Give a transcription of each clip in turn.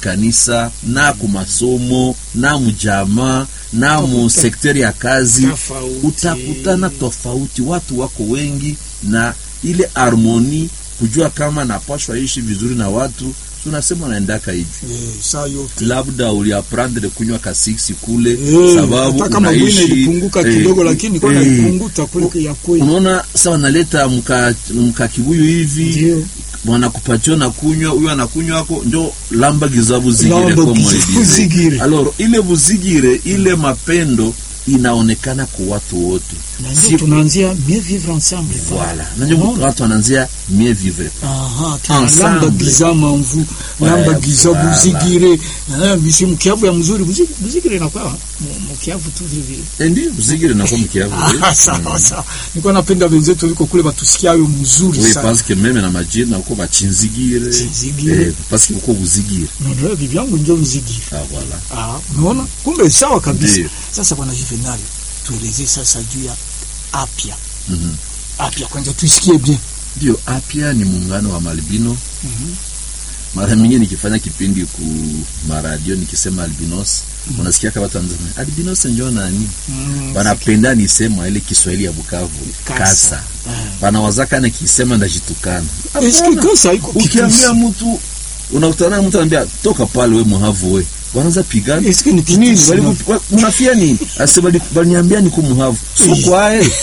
mukanisa na kumasomo na mujamaa na mu Utakuta- sekteri ya kazi Tofauti. utakutana tofauti, watu wako wengi, na ile harmoni, kujua kama napashwa ishi vizuri na watu, tunasema naendaka hivi Eh, saa yote labda uliaprendre kunywa kasiksi kule Eh, sababu hata kama unaishi, mwine ilipunguka eh, kidogo lakini kwa eh, naipunguta kule ya kweli unaona sawa, naleta mka, mka kibuyu hivi ndio wanakupatia na kunywa, huyo anakunywa ako njo lamba giza buzigire Lamba kwa giza mwelize. buzigire. Alors ile buzigire ile mapendo inaonekana kwa watu wote, na ndio Si- tunaanzia mieux vivre ensemble Voilà. Na ndio Unaona? watu wanaanzia mieux vivre. aha Ensemble. tunalamba giza manvu lamba Ouais, giza voilà. buzigire eh, bisi mkiavu ya mzuri buzi- buzigire inakuwa mu- mkiavu tu vile vile Eh, Ndio buzigire na kwa mkiavu. Ah, sawa sawa nilikuwa napenda wenzetu liko kule batusikia hayo mzuri Oui, sana parce que meme na majina uko bachinzigire. Chinzigire. Eh, parce que uko buzigire. ndio bibi yangu ndio mzigire Ah voilà. Ah, unaona kumbe sawa kabisa. Ndiyo. Sasa bwana Juvenal, tueleze sasa juu ya apya Mhm. apya, kwanza tuisikie bien. Ndio apya ni muungano wa malbino. Mhm. Mara mingi nikifanya kipindi ku maradio nikisema albinos, unasikia kama watu wanasema albinos ndio nani? Mm, Banapenda nisema ile Kiswahili ya Bukavu. Kasa. Kasa. Ah. Banawazaka na kisema ndajitukana. Eske Hapana. kasa iko Ukiambia mtu unakutana na mtu anambia toka pale we muhavu we. Wanaanza pigana. Eske ni nini? kitusi, Wali no? mnafia nini? Ase bali baliniambia niko muhavu. Sio kwae.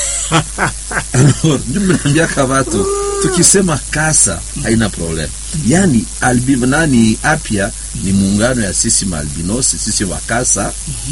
Ndio mnaambia kavato. Tukisema kasa haina problem. Yaani albi nani apya ni muungano ya sisi maalbinosi sisi wakasa.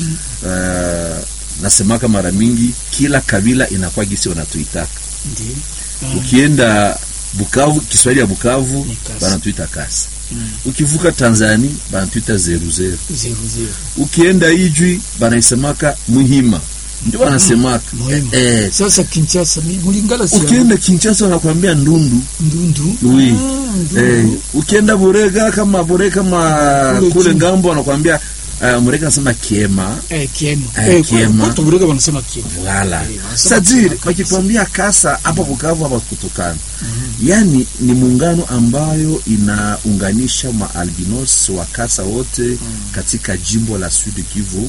Uh, nasemaka mara mingi kila kabila inakuwa gisi wanatuitaka. Ndiyo. Ukienda Bukavu, Kiswahili ya Bukavu Ni kasa. banatuita kasa. Mm. Ukivuka Tanzania banatuita zeru zeru. Zero zero. Ukienda Ijwi banaisemaka muhima, ndio wanasemaka Muhimu. eh. Sasa Kinshasa ni Mulingala si Ukienda Kinshasa wanakuambia ndundu ndundu. Oui. Ah, ndundu. eh. Ukienda Burega kama Burega kama Kule kule chini. ngambo wanakuambia uh, Murega anasema kiema Eh, kiema. Eh, Eh, kiema. kwa- kwa Burega wanasema kiema. Wala Eh, wanasema sajiri kiema kabisa. wakikwambia kasa hapa Bukavu hapa kutokana yaani ni muungano ambayo inaunganisha maalbinos wa kasa wote katika jimbo la Sud Kivu.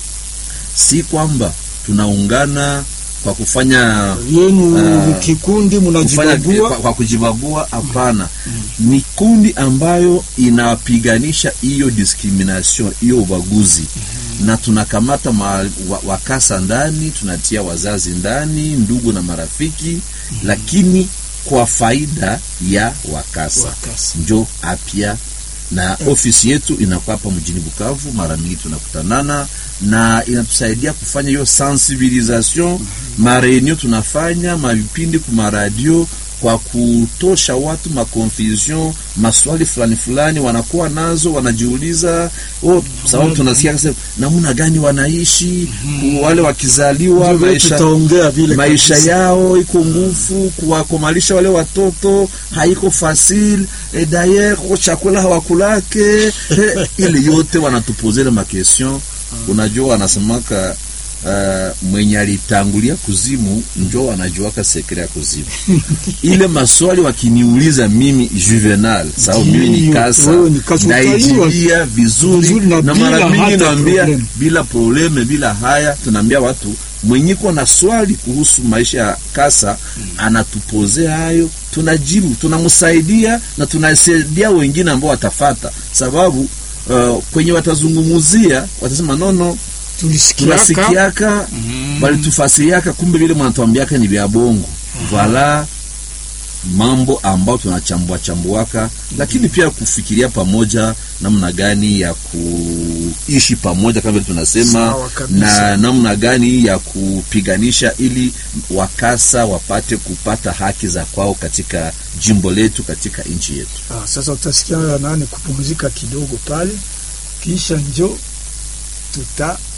Si kwamba tunaungana kwa kufanya Yenu Ah, kikundi kufanya mnajibagua. kwa, kwa kujibagua hapana. Ni kundi ambayo inapiganisha hiyo discrimination, hiyo ubaguzi na tunakamata ma, wa, wakasa ndani, tunatia wazazi ndani, ndugu na marafiki lakini kwa faida ya wakasa, Wakasa. njo apya na ofisi yetu inakuwa hapa mjini Bukavu. Mara mingi tunakutanana na inatusaidia kufanya hiyo sensibilisation. Mareunio tunafanya mavipindi kuma radio kwa kutosha watu maconfusion, maswali fulani fulani wanakuwa nazo, wanajiuliza oh, sababu tunasikia kasa namna gani wanaishi wale wakizaliwa Ndio maisha tutaongea vile maisha kabisa. yao iko ngufu, kuwakomalisha wale watoto haiko fasile e dayer ko chakula hawakulake e, ile yote wanatupozele makestion. Unajua wanasemaka uh, mwenye alitangulia kuzimu njo anajuaka sekre ya kuzimu. ile maswali wakiniuliza mimi Juvenal, sababu mimi ni Ndiyo, kasa, wewe ni kasa, naijibia vizuri, vizuri na na bila mara mingi hata naambia problem. bila probleme bila haya, tunaambia watu mwenyiko na swali kuhusu maisha ya kasa anatupozea hayo, tunajibu, tunamsaidia na tunasaidia wengine ambao watafata, sababu uh, kwenye watazungumuzia watasema nono, tulisikiaka tunasikiaka walitufasiriaka, kumbe vile mwanatuambiaka ni vya bongo. Vala mambo ambao tunachambua chambuaka, lakini pia kufikiria pamoja namna gani ya kuishi pamoja kama vile tunasema, Sawa kabisa. na namna gani ya kupiganisha ili wakasa wapate kupata haki za kwao katika jimbo letu, katika nchi yetu. Ah, sasa utasikia nani kupumzika kidogo pale, kisha njo tuta